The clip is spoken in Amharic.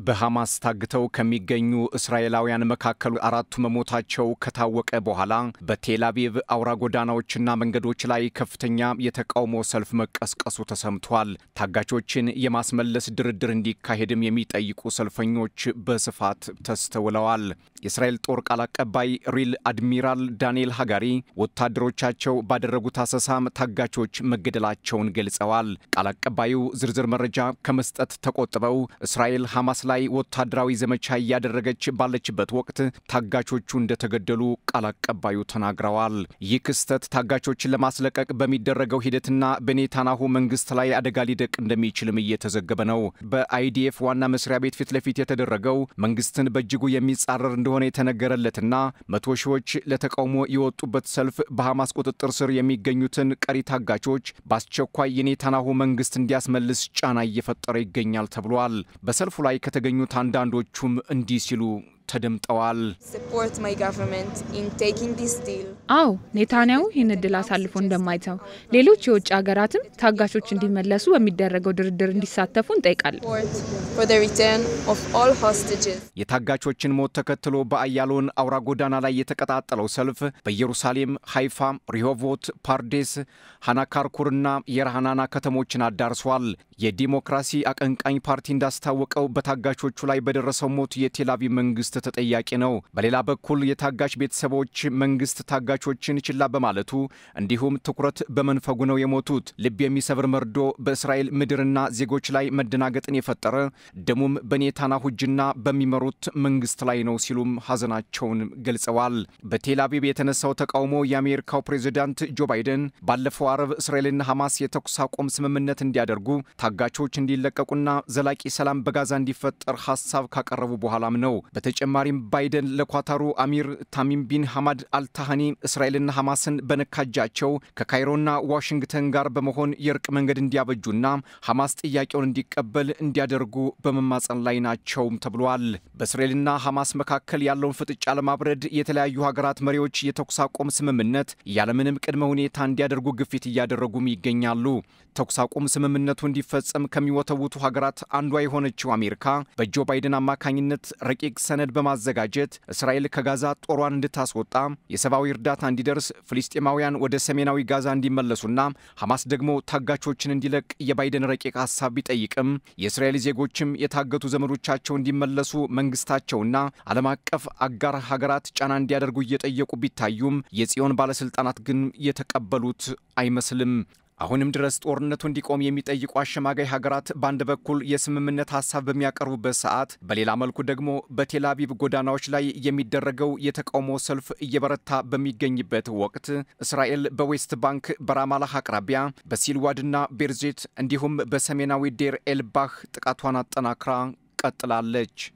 በሐማስ ታግተው ከሚገኙ እስራኤላውያን መካከል አራቱ መሞታቸው ከታወቀ በኋላ በቴል አቪቭ አውራ ጎዳናዎችና መንገዶች ላይ ከፍተኛ የተቃውሞ ሰልፍ መቀስቀሱ ተሰምቷል። ታጋቾችን የማስመለስ ድርድር እንዲካሄድም የሚጠይቁ ሰልፈኞች በስፋት ተስተውለዋል። የእስራኤል ጦር ቃል አቀባይ ሪል አድሚራል ዳንኤል ሃጋሪ ወታደሮቻቸው ባደረጉት አሰሳም ታጋቾች መገደላቸውን ገልጸዋል። ቃል አቀባዩ ዝርዝር መረጃ ከመስጠት ተቆጥበው እስራኤል ሐማስ ላይ ወታደራዊ ዘመቻ እያደረገች ባለችበት ወቅት ታጋቾቹ እንደተገደሉ ቃል አቀባዩ ተናግረዋል። ይህ ክስተት ታጋቾችን ለማስለቀቅ በሚደረገው ሂደትና በኔታናሁ መንግስት ላይ አደጋ ሊደቅ እንደሚችልም እየተዘገበ ነው። በአይዲኤፍ ዋና መስሪያ ቤት ፊት ለፊት የተደረገው መንግስትን በእጅጉ የሚጻረር እንደሆነ የተነገረለትና መቶ ሺዎች ለተቃውሞ የወጡበት ሰልፍ በሐማስ ቁጥጥር ስር የሚገኙትን ቀሪ ታጋቾች በአስቸኳይ የኔታናሁ መንግስት እንዲያስመልስ ጫና እየፈጠረ ይገኛል ተብሏል። በሰልፉ ላይ ከተገኙት አንዳንዶቹም እንዲህ ሲሉ ተደምጠዋል። አዎ ኔታንያሁ ይህን እድል አሳልፎ እንደማይተው ሌሎች የውጭ ሀገራትም ታጋቾች እንዲመለሱ በሚደረገው ድርድር እንዲሳተፉ እንጠይቃለን። የታጋቾችን ሞት ተከትሎ በአያሎን አውራ ጎዳና ላይ የተቀጣጠለው ሰልፍ በኢየሩሳሌም፣ ሃይፋ፣ ሪሆቮት፣ ፓርዴስ፣ ሃናካርኩርና የራሃናና ከተሞችን አዳርሷል። የዲሞክራሲ አቀንቃኝ ፓርቲ እንዳስታወቀው በታጋቾቹ ላይ በደረሰው ሞት የቴልአቪቭ መንግስት ተጠያቂ ነው። በሌላ በኩል የታጋች ቤተሰቦች መንግስት ታጋቾችን ችላ በማለቱ እንዲሁም ትኩረት በመንፈጉ ነው የሞቱት። ልብ የሚሰብር መርዶ በእስራኤል ምድርና ዜጎች ላይ መደናገጥን የፈጠረ ደሙም በኔታንያሁ እጅና በሚመሩት መንግስት ላይ ነው ሲሉም ሐዘናቸውን ገልጸዋል። በቴል አቪቭ የተነሳው ተቃውሞ የአሜሪካው ፕሬዚዳንት ጆ ባይደን ባለፈው አረብ እስራኤልና ሐማስ የተኩስ አቁም ስምምነት እንዲያደርጉ ታጋቾች እንዲለቀቁና ዘላቂ ሰላም በጋዛ እንዲፈጠር ሐሳብ ካቀረቡ በኋላም ነው። በተጨማሪም ባይደን ለኳታሩ አሚር ታሚም ቢን ሐማድ አልታሃኒ እስራኤልና ሐማስን በነካጃቸው ከካይሮና ዋሽንግተን ጋር በመሆን የእርቅ መንገድ እንዲያበጁና ሐማስ ጥያቄውን እንዲቀበል እንዲያደርጉ በመማጸን ላይ ናቸውም ተብሏል። በእስራኤልና ሐማስ መካከል ያለውን ፍጥጫ ለማብረድ የተለያዩ ሀገራት መሪዎች የተኩስ አቁም ስምምነት ያለምንም ቅድመ ሁኔታ እንዲያደርጉ ግፊት እያደረጉም ይገኛሉ። ተኩስ አቁም ስምምነቱ እንዲፈጸም ከሚወተውቱ ሀገራት አንዷ የሆነችው አሜሪካ በጆ ባይደን አማካኝነት ረቂቅ ሰነድ በማዘጋጀት እስራኤል ከጋዛ ጦሯን እንድታስወጣ፣ የሰብአዊ እርዳታ እንዲደርስ፣ ፍልስጤማውያን ወደ ሰሜናዊ ጋዛ እንዲመለሱና ሐማስ ደግሞ ታጋቾችን እንዲለቅ የባይደን ረቂቅ ሀሳብ ቢጠይቅም የእስራኤል ዜጎችም የታገቱ ዘመዶቻቸው እንዲመለሱ መንግስታቸውና ዓለም አቀፍ አጋር ሀገራት ጫና እንዲያደርጉ እየጠየቁ ቢታዩም የጽዮን ባለሥልጣናት ግን የተቀበሉት አይመስልም። አሁንም ድረስ ጦርነቱ እንዲቆም የሚጠይቁ አሸማጋይ ሀገራት በአንድ በኩል የስምምነት ሀሳብ በሚያቀርቡበት ሰዓት፣ በሌላ መልኩ ደግሞ በቴል አቪቭ ጎዳናዎች ላይ የሚደረገው የተቃውሞ ሰልፍ እየበረታ በሚገኝበት ወቅት እስራኤል በዌስት ባንክ በራማላህ አቅራቢያ በሲልዋድና ቤርዜት እንዲሁም በሰሜናዊ ዴር ኤልባህ ጥቃቷን አጠናክራ ቀጥላለች።